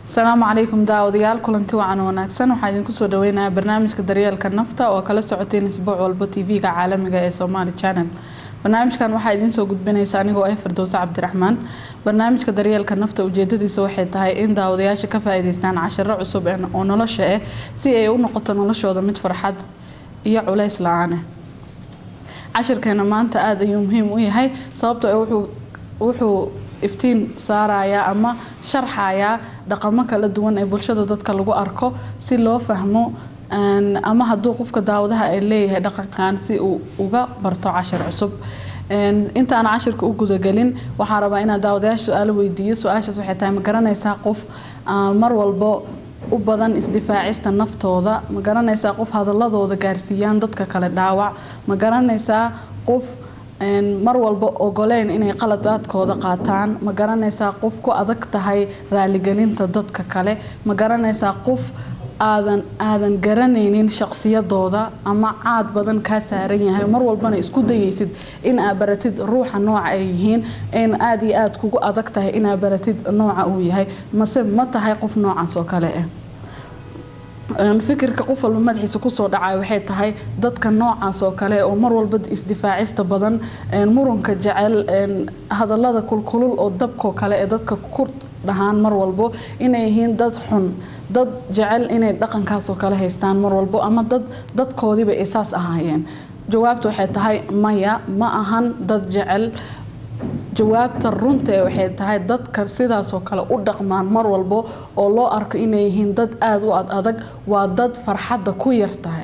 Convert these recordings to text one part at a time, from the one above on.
asalaamu calaykum daawadayaal kulanti wacan wanaagsan waxaa idinku soo dhaweynayaa barnaamijka daryeelka nafta oo kala socoteen isbuuc walba tv-ga caalamiga ee somaali channel barnaamijkan waxaa idiin soo gudbinaysa anigoo ah firdowse cabdiraxmaan barnaamijka daryeelka nafta ujeedadiisa waxay tahay in daawadayaasha ka faa-iideystaan cashiro cusub oo nolosha ah si ay u noqoto noloshooda mid farxad iyo culays la-aaneh cashirkeena maanta aada ayuu muhiim u yahay sababtoo wuxuu iftiin saarayaa ama sharxayaa dhaqamo kala duwan ee bulshada dadka lagu arko si loo fahmo ama hadduu qofka daawadaha ay leeyahay dhaqankan si uu uga barto cashir cusub intaan cashirka u gudagelin waxaa rabaa inaa daawadayaasha su-aalo weydiiyo su-aashaas waxay tahay ma garanaysaa qof mar walbo u badan isdifaacista naftooda ma garanaysaa qof hadaladooda gaarsiiyaan dadka kale dhaawac ma garanaysaa qof mar walba ogoleyn inay qaladaadkooda qaataan ma garanaysaa qof ku adag tahay raaligelinta dadka kale ma garanaysaa qof aadan aadan garanaynin shaqsiyadooda ama caad badan kaa saaran yahay mar walbana isku dayaysid in aa baratid ruuxa nooca ay yihiin in aada iyo aada kugu adag tahay inaa baratid nooca uu yahay mase ma tahay qof noocaas oo kale ah fikirka qof walba madaxiisa kusoo dhacay waxay tahay dadka noocaas oo kale oo mar walba isdifaacista badan murunka jecel hadalada kulkulul oo dabkoo kale ee dadka ku dhahaan mar walbo inay yihiin dad xun dad jecel inay dhaqankaasoo kale haystaan mar walbo ama dad dadkoodiiba ay saas ahaayeen jawaabta waxay tahay maya ma ahan dad jecel jawaabta runtae waxay tahay dadka sidaasoo kale u dhaqmaan mar walbo oo loo arko inay yihiin dad aada u ad adag waa dad farxadda ku yar tahay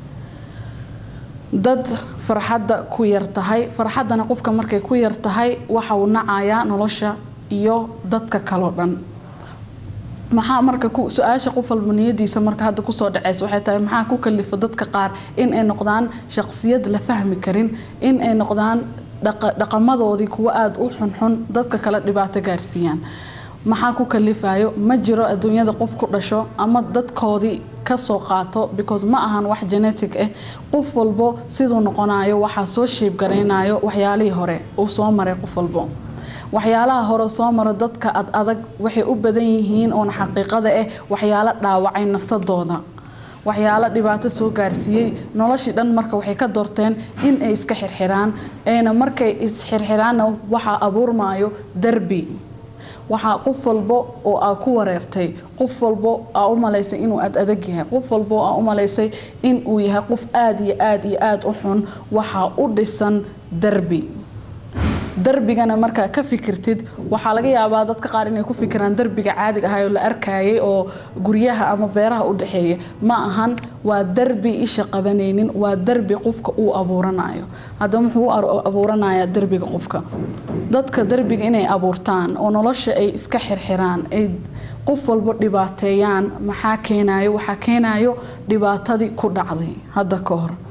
dad farxadda ku yar tahay farxaddana qofka markay ku yar tahay waxa uu nacayaa nolosha iyo dadka kaleo dhan maxaa marka su-aasha qof walba niyadiisa marka hadda kusoo dhaceysa waxay tahay maxaa ku kalifa dadka qaar in ay noqdaan shaqsiyad la fahmi karin in ay noqdaan dhaqamadoodii kuwa aada u xunxun dadka kale dhibaato gaarsiiyaan maxaa ku kalifayo ma jiro adduunyada qof ku dhasho ama dadkoodii kasoo qaato because ma ahan wax genetic ah qof walbo siduu noqonayo waxaa soo shiibgaraynayo waxyaalihii hore uu soo maray qof walbo waxyaalaha hore soo maro dadka ad adag waxay u badan yihiin oona xaqiiqada ah waxyaalo dhaawacay nafsadooda waxyaalo dhibaato soo gaarsiiyey noloshii dhan marka waxay ka doorteen in ay iska xirxiraan ayna markay isxirxiraanna waxaa abuurmaayo derbi waxaa qof walbo oo aa ku wareertay qof walbo aa u malaysay inuu ad adag yahay qof walbo aa u malaysay inuu yahay qof aada iyo aada iyo aada u xun waxaa u dhisan derbi darbigana markaa ka fikirtid waxaa laga yaabaa dadka qaar inay ku fikiraan darbiga caadiga ahay oo la arkayay oo guryaha ama beeraha u dhexeeya ma ahan waa darbi isha qabanaynin waa darbi qofka uu abuuranayo haddaba muxuu u abuuranayaa darbiga qofka dadka darbiga inay abuurtaan oo nolosha ay iska xirxiraan ay qof walba dhibaateeyaan maxaa keenayo waxaa keenayo dhibaatadii ku dhacday hadda ka hor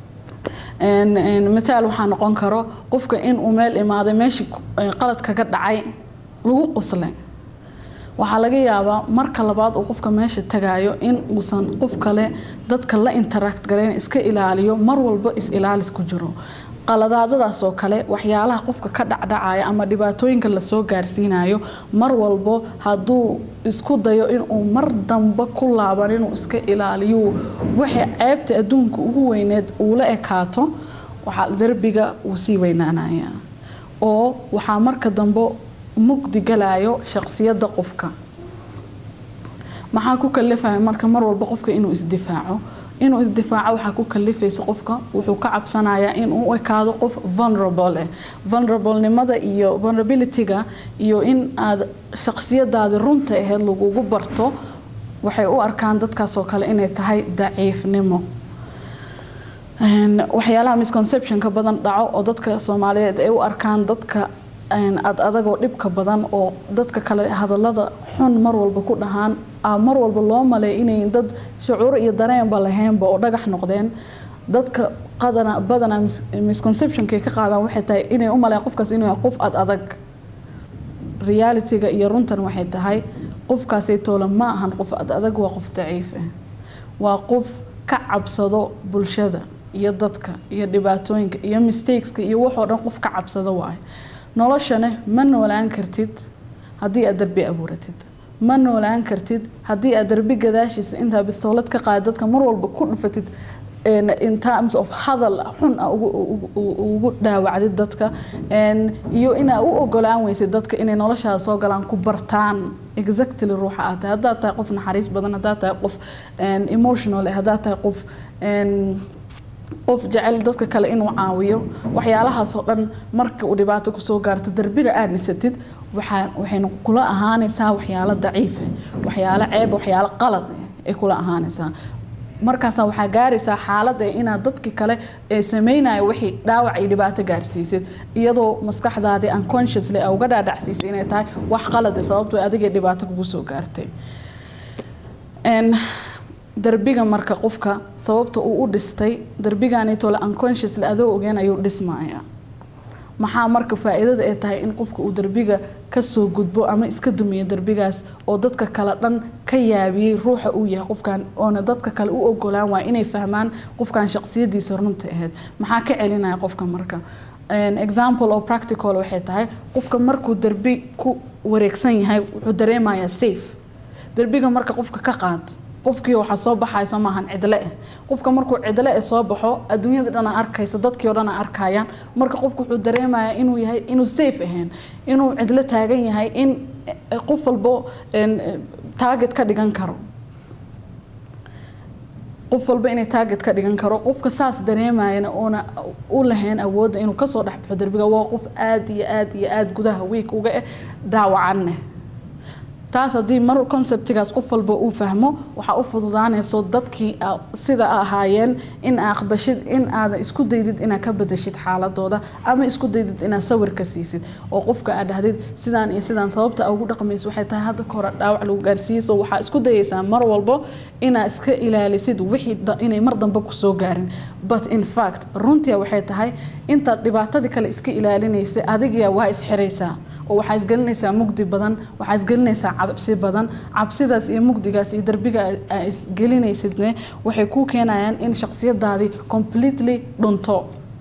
mataal waxaa noqon karo qofka inuu meel imaaday meeshii qalad kaga dhacay lagu quslay waxaa laga yaabaa marka labaad uu qofka meesha tagayo in uusan qof kale dadka la interact garayn iska ilaaliyo mar walba is-ilaalis ku jiro qaladaadadaas oo kale waxyaalaha qofka ka dhacdhacaya ama dhibaatooyinka lasoo gaarsiinayo mar walbo hadduu isku dayo inuu mar damba ku laaban inuu iska ilaaliyo waxay ceebta adduunka ugu weyneed uula ekaato waxaa derbiga uu sii weynaanaya oo waxaa marka dambe mugdi galayo shaqsiyadda qofka maxaa ku kalifaya marka mar walba qofka inuu isdifaaco inuu isdifaaco waxaa ku kalifaysa qofka wuxuu ka cabsanayaa inuu u ekaado qof vulnerable ah vulnerablenimada iyo vulnerabilityga iyo in aad shaqsiyadaadi runta aheyd lagugu barto waxay u arkaan dadkaasoo kale inay tahay daciifnimo waxyaalaha misconceptionka badan dhaco oo dadka soomaaliyeed ay u arkaan dadka ad adagoo dhibka badan oo dadka kale hadalada xun mar walba ku dhahaan mar walba loo maleey inay dad shucuur iyo dareenba lahaynba oo dhagax noqdeen dadka qadana badanaa misconceptionkay ka qaadaan waxay tahay inay u maleyn qofkaas inuu yahay qof ad adag realityga iyo runtan waxay tahay qofkaasay toola ma ahan qof ad adag waa qof daciif ah waa qof ka cabsado bulshada iyo dadka iyo dhibaatooyinka iyo mistakeska iyo waxoo dhan qof ka cabsado waayo noloshana ma noolaan kartid haddii aad darbi abuuratid ma noolaan kartid haddii aad darbi gadaashiisa intaa bistoolad ka qaad dadka mar walba ku dhufatid in terms of hadal xun a ugu dhaawacdid dadka iyo inaa u ogolaan weysid dadka inay noloshaada soo galaan ku bartaan exactly ruuxa aad tahay haddaad tahay qof naxariis badan haddaad tahay qof emotional haddaad tahay qof qof jecel dadka kale inuu caawiyo waxyaalahaasoo dhan marka uu dhibaato kusoo gaarto darbina aad dhisatid waxayna kula ahaanaysaa waxyaalo daciifa waxyaalo ceeb waxyaalo qalad ay kula ahaanaysaa markaasa waxaa gaaraysaa xaalada inaad dadki kale ee sameynaya wixii dhaawac iyo dhibaato gaarsiisid iyadoo maskaxdaadii unconsciously a uga dhaadhacsiisay inay tahay wax qalade sababtoo adigay dhibaato kugu soo gaartay darbiga marka qofka sababta uu u dhistay darbiganitole unconsciously adoo ogeen ayuu dhismaya maxaa marka faa-iidada ay tahay in qofka uu darbiga kasoo gudbo ama iska dumiyo darbigaas oo dadka kale dhan ka yaabiyey ruuxa uu yahay qofkan oona dadka kale u ogolaan waaya inay fahmaan qofkan shaqsiyadiisa runta ahayd maxaa ka celinaya qofka marka example oo practical waxay tahay qofka markuu darbi ku wareegsan yahay wuxuu dareemayaa safe darbiga marka qofka ka qaad qofkii waxaa soo baxaysa maahan cidle eh qofka markuu cidle eh soo baxo adduunyada dhana arkaysa dadkii o dhan arkayaan marka qofka wuxuu dareemayaa inuu yahay inuu safe ahayn inuu cidlo taagan yahay in qof walbo target ka dhigan karo qof walba inay target ka dhigan karo qofka saas dareemayana oona u lahayn awoodda inuu kasoo dhexbaxo darbiga waa qof aada iyo aada iyo aada gudaha week uga eh dhaawacanne taas haddii mar conceptigaas qof walba uu fahmo waxaa u fududaanayso dadkii sida ahaayeen in aqbashid in aadan isku daydid inaad ka badashid xaaladooda ama isku daydid inaad sawir ka siisid oo qofka aad dhahdid sidaan iyo sidaan sababta ugu dhaqmayso waxay tahay hadda kahore dhaawac lagu gaarsiiyey so waxaa isku dayaysaa mar walbo inaad iska ilaalisid wixii inay mar dambe kusoo gaarin but in fact runtii waxay tahay intaad dhibaatadii kale iska ilaalinaysay adigiya waa isxiraysaa oo waxaa isgelinaysaa mugdi badan waxaa isgelinaysaa cabsi badan cabsidaas iyo mugdigaas iyo darbiga aa isgelinaysidne waxay kuu keenayaan in shaqsiyadaadii completely dhunto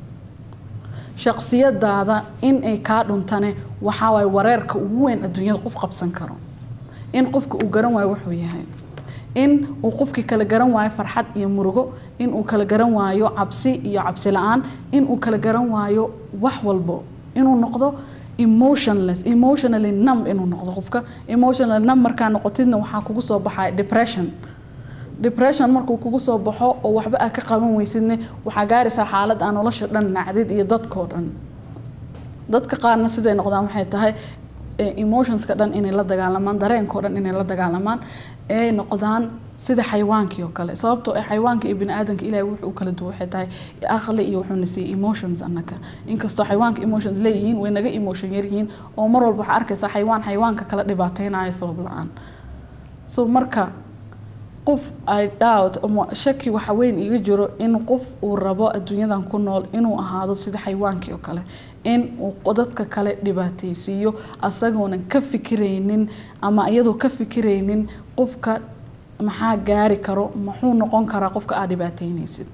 shaqsiyadaada in ay kaa dhuntane waxaa waay wareerka ugu weyn adduunyada qof qabsan karo in qofka uu garan waayo wuxuu yahay in uu qofkii kala garan waayo farxad iyo murugo in uu kala garan waayo cabsi iyo cabsi la-aan in uu kala garan waayo wax walbo inuu noqdo emotionless emotionally numb inuu noqdo qofka emotionally numb markaa noqotidna waxaa kugu soo baxaya depression depression markuu kugu soo baxo oo waxba aa ka qaban weysidne waxaa gaaraysaa xaalad aa nolosha dhan nacdid iyo dadkoo dhan dadka qaarna siday noqdaan waxay tahay emotionska dhan inay la dagaalamaan dareenkao dhan inay la dagaalamaan ay noqdaan sida xayawaankii oo kale sababtoo ah xayawaanka iyo biniaadanka ilahay wuxuu kala duwa waxay tahay aqli iyo wuxuuna siiyey emotions annaka inkastoo xayawaanka emotions leeyihiin way naga emotion yaryihiin oo mar walba waxaa arkaysaa xayawaan xayawaanka kala dhibaateynayo sabab la-aan so marka qof i doubt shaki waxa weyn iga jiro in qof uu rabo adduunyadan ku nool inuu ahaado sida xayawaankii oo kale in uu dadka kale dhibaateysiiyo asagoonan ka fikiraynin ama iyadoo ka fikiraynin qofka maxaa gaari karo muxuu noqon karaa qofka aad dhibaateynaysid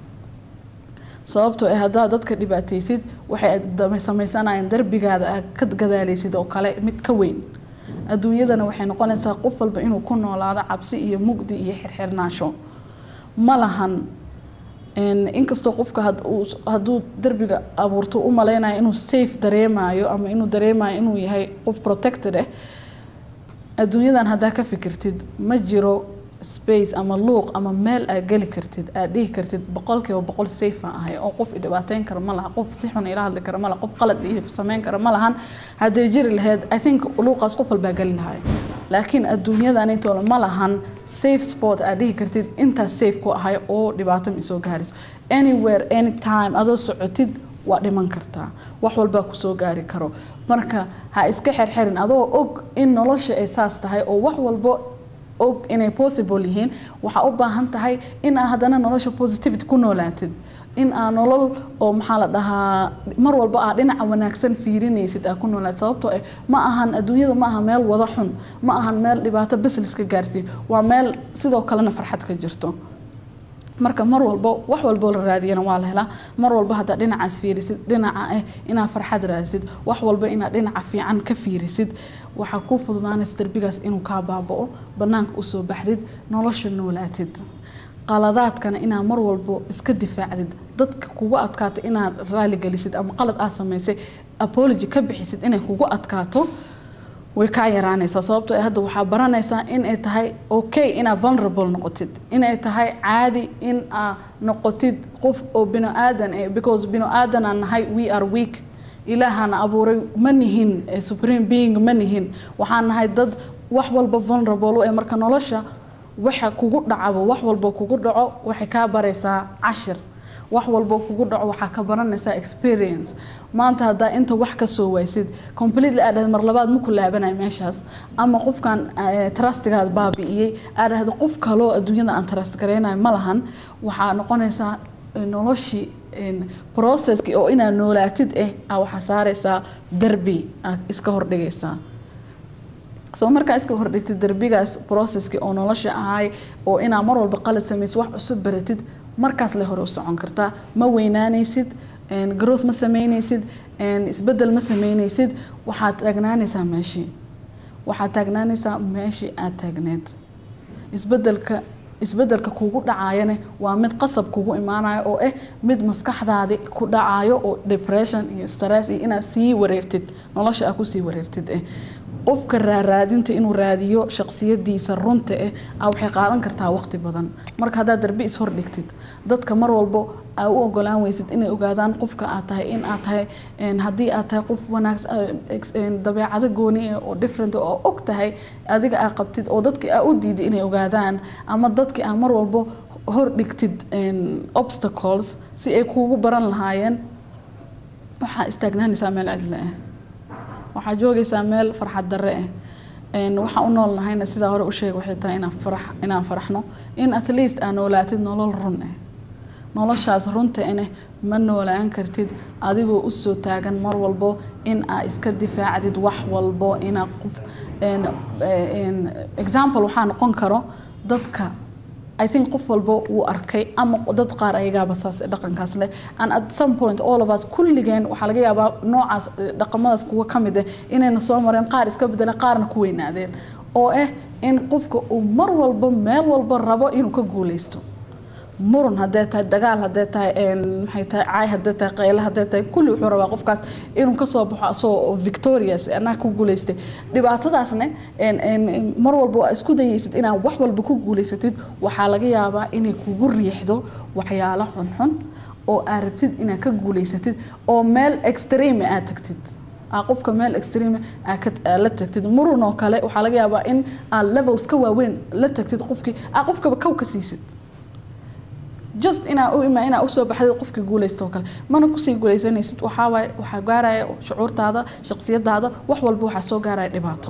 sababtoo ah haddaad dadka dhibaateysid waxay samaysanayaan darbigaada aad ka gadaaleysid oo kale mid ka weyn adduunyadana waxay noqonaysaa qof walba inuu ku noolaado cabsi iyo mugdi iyo xirxirnaansho ma lahan inkastoo qofka hadduu darbiga abuurto u maleynayo inuu safe dareemayo ama inuu dareemayo inuu yahay qof protected ah adduunyadan haddaa ka fikirtid ma jiro space ama luuq ama meel aad geli kartid aad dhihi kartid boqolkiiba boqol safe aan ahay oo qof idhibaateyn kara ma laha qof si xun ila hadli kara ma laha qof qalad iyo sameyn kara ma lahan hadday jiri lahayd i think luuqaas qof walbaa geli lahay laakiin adduunyadan intooda ma lahan safe sport aad dhihi kartid intaas safe ku ahay oo dhibaato ma soo gaarayso anywhere anytime adoo socotid waa dhiman kartaa wax walbaa kusoo gaari karo marka ha iska xerxerin adoo og in nolosha ay saas tahay oo wax walbo og inay possible yihiin waxaa u baahan tahay in aa haddana nolosha positivity ku noolaatid in aa nolol oo maxaa la dhahaa mar walba aa dhinaca wanaagsan fiirinaysid aa ku noolaatid sababtoo ah ma ahan adduunyada ma aha meel wada xun ma ahan meel dhibaato businesska gaarsiiyo waa meel sidoo kalena farxad ka jirto marka mar walbo wax walboo la raadiyana waa la helaa mar walba haddaa dhinacaas fiirisid dhinaca ah inaad farxad raadisid wax walba inaad dhinaca fiican ka fiirisid waxaa kuu fududaanaysa darbigaas inuu kaa baaba'o banaanka usoo baxdid nolosha noolaatid qaladaadkana inaad mar walbo iska difaacdid dadka kugu adkaato inaad raaligelisid ama qalad aad samaysay apology ka bixisid inay kugu adkaato way kaa yaraanaysaa sababtoo hadda waxaa baranaysaa inay tahay okay inaad vulnerable noqotid inay tahay caadi in aad noqotid qof oo bino aadan eh because bino aadan aan nahay we are weak ilaahana abuuray ma nihin supreme being ma nihin waxaan nahay dad wax walba vulnerable ee marka nolosha waxa kugu dhacaba wax walba kugu dhaco waxay kaa baraysaa cashir wax walbo kugu dhaco waxaa ka baranaysaa experience maanta haddaa inta wax ka soo waysid completely aad dhahda mar labaad ma ku laabanaya meeshaas ama qofkan trustigaad baabi'iyey aad dhahda qof kaloo adduunyada aan trust garaynayo ma lahan waxaa noqonaysaa noloshii processki oo inaad noolaatid eh aa waxaa saaraysaa darbi aa iska hordhigaysaa soo markaa iska hordhigtid darbigaas processki oo nolosha ahay oo inaa mar walba qalad samaysid wax cusub baratid markaas le hore u socon kartaa ma weynaanaysid growth ma sameynaysid isbedel ma sameynaysid waxaad taagnaanaysaa meeshii waxaad taagnaanaysaa meeshii aad taagneed isbedelka isbedelka kugu dhacaayane waa mid qasab kugu imaanayo oo ah mid maskaxdaadi ku dhacayo oo depression iyo stress iyo inaad sii wareertid nolosha aad kusii wareertid eh qofka raaraadinta inuu raadiyo shaqsiyadiisa runta eh a waxay qaadan kartaa waqti badan marka haddaad darbi ishordhigtid dadka mar walbo aa u ogolaan weysid inay ogaadaan qofka aad tahay in aad tahay haddii aad tahay qof wanaagsan dabeecado gooni ah oo different oo og tahay adiga aa qabtid oo dadki aa u diiday inay ogaadaan ama dadki aa mar walbo hordhigtid obstacles si ay kuugu baran lahaayeen waxaa istaagnaanaysaa meel cidle ah waxaa joogaysaa meel farxad darre ah waxaan u noolnahayna sidaa hore u sheeg waxay tahay inaan farax inaan faraxno in at least aa noolaatid nolol run ah noloshaas runta ineh ma noolaan kartid adigoo usoo taagan mar walbo in aa iska difaacdid wax walbo inaa qof example waxaa noqon karo dadka I think qof walbo wuu arkay ama dad qaar ayagaaba saas dhaqankaas leh and at some point all of us kulligeen waxaa laga yaabaa noocaas dhaqamadaas kuwa ka mid ah inayna soo mareen qaar iska bedeleen qaarna ku weynaadeen oo ah in qofka uu mar walbo meel walba rabo inuu ka guuleysto murun hadday tahay dagaal hadday tahay maxay tahay caay hadday tahay qayle hadday tahay kulli wuxuu rabaa qofkaas inuu kasoo baxo asagoo victorious anaa ku guuleystay dhibaatadaasne mar walba waa isku dayaysid inaad wax walba ku guuleysatid waxaa laga yaabaa inay kugu riixdo waxyaalo xunxun oo aad rabtid inaad ka guuleysatid oo meel extreme aad tagtid qofka meel extreme aad la tagtid murun oo kale waxaa laga yaabaa in aad levels ka waaweyn la tagtid qofkii aad qofkaba kow ka siisid just inaa u ima inaa usoo baxdid qofka guuleysta oo kale mana kusii guuleysanaysid waxaawaay waxaa gaaraya shucuurtaada shaqsiyadaada wax walba waxaa soo gaaraya dhibaato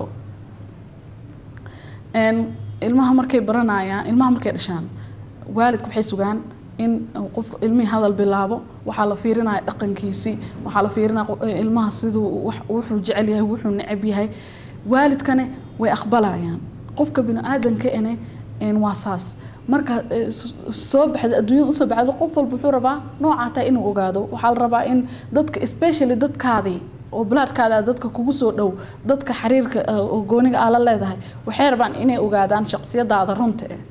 ilmaha markay baranayaan ilmaha markay dhashaan waalidka waxay sugaan in qofka ilmihii hadal bilaabo waxaa la fiirinaya dhaqankiisii waxaa la fiirinaya ilmaha siduu wuxuu jecel yahay wuxuu necab yahay waalidkane way aqbalayaan qofka bini aadanka ene waa saas marka soo baxda adduunyada usoo baxda qof walba wuxuu rabaa noocaa taa inuu ogaado waxaa la rabaa in dadka especially dadkaadii oo balaadhkaada dadka kugu soo dhow dadka xiriirka oo gooniga aa la leedahay waxay rabaan inay ogaadaan shaqsiyadaada runta eh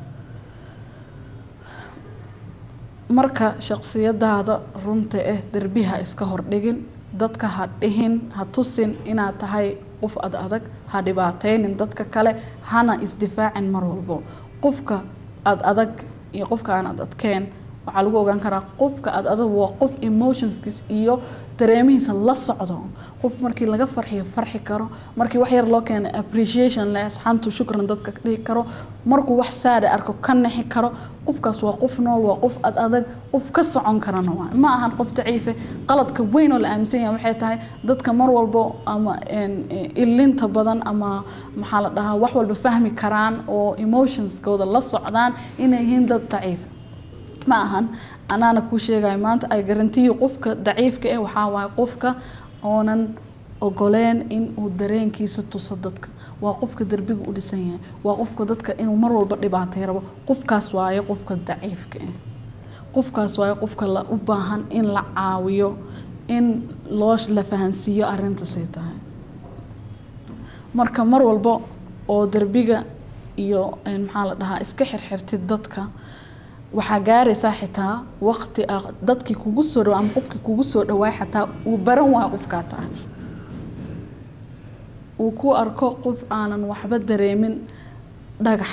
marka shaqsiyadaada runta eh derbiha iska hordhigin dadka ha dhihin ha tusin inaad tahay qof ad adag ha dhibaataynin dadka kale hana isdifaacin mar walbo qofka aad adag iyo qofka aan ad adkeen waxaa lagu ogaan karaa qofka aad adag waa qof emotionskiis iyo dareemihiisa la socdo qof markii laga farxiyo farxi karo markii wax yar loo keenay appreciation leh asxaantu shukran dadka dhihi karo markuu wax saada arko ka nexi karo qofkaas waa qof nool waa qof ad adag qof ka socon karana waa ma ahan qof daciife qaladka weyn oo la aaminsan yahay waxay tahay dadka mar walbo ama ilinta badan ama maxaa la dhahaa wax walba fahmi karaan oo emotionskooda la socdaan inay yihiin dad daciif ma ahan anaana kuu sheegayo maanta ay garantiyi qofka daciifka eh waxaa waaye qofka oonan ogoleen in uu dareenkiisa tuso dadka waa qofka derbiga u dhisan yahay waa qofka dadka inuu mar walba dhibaatay rabo qofkaas waayo qofka daciifka ah qofkaas waayo qofka la u baahan in la caawiyo in loo la fahansiiyo arrintaasay tahay marka mar walba oo derbiga iyo maxaa la dhahaa iska xirxirtid dadka waxaa gaaraysaa xitaa waqti ah dadkii kugu soo dhawa ama qofkii kugu soo dhawaay xataa uu baran waayo qofkaa tahay uu ku arko qof aanan waxba dareemin dhagax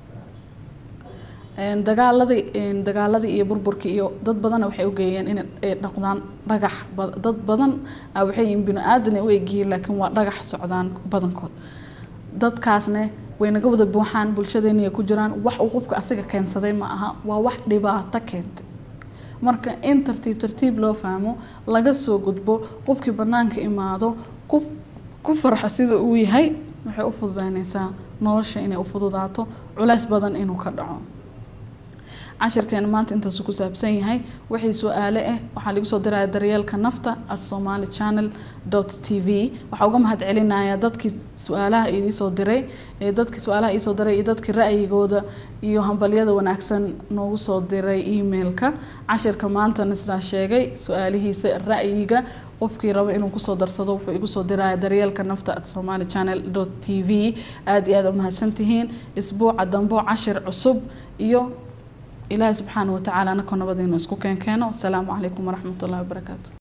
dagaaladii dagaaladii iyo burburkii iyo dad badan waxay u geeyeen inay dhaqdaan dhagax dad badan waxay yihiin bini aadan u egyihiin laakiin waa dhagax socdaan badankood dadkaasne way naga wada buuxaan bulshadeena ku jiraan wax uu qofka asiga keensaday ma aha waa wax dhibaato keentay marka in tartiib tartiib loo fahmo laga soo gudbo qofkii banaanka imaado ku farxo sida uu yahay waxay u fududaynaysaa nolosha inay u fududaato culays badan inuu ka dhaco cashirkeena maanta intaasu ku saabsan yahay wixii su-aale ah waxaa lagu soo diraya daryeelka nafta at somali channel t v waxaa uga mahad celinayaa dadkii su-aalaha idiisoo diray dadkii su-aalaha iisoo diray iyo dadkii ra'yigooda iyo hambalyada wanaagsan noogu soo diray emailka cashirka maantana sidaa sheegay su-aalihiisa ra'yiga qofkii raba inuu kusoo darsado wuxuu igu soo diraya daryeelka nafta at somali channel t v aada iyo aada u mahadsantihiin isbuuca dambo cashir cusub iyo ilaahay subxaana watacaala anakoo nabadiinu isku keenkeeno asalaamu calaykum waraxmat ullahi wabarakaatu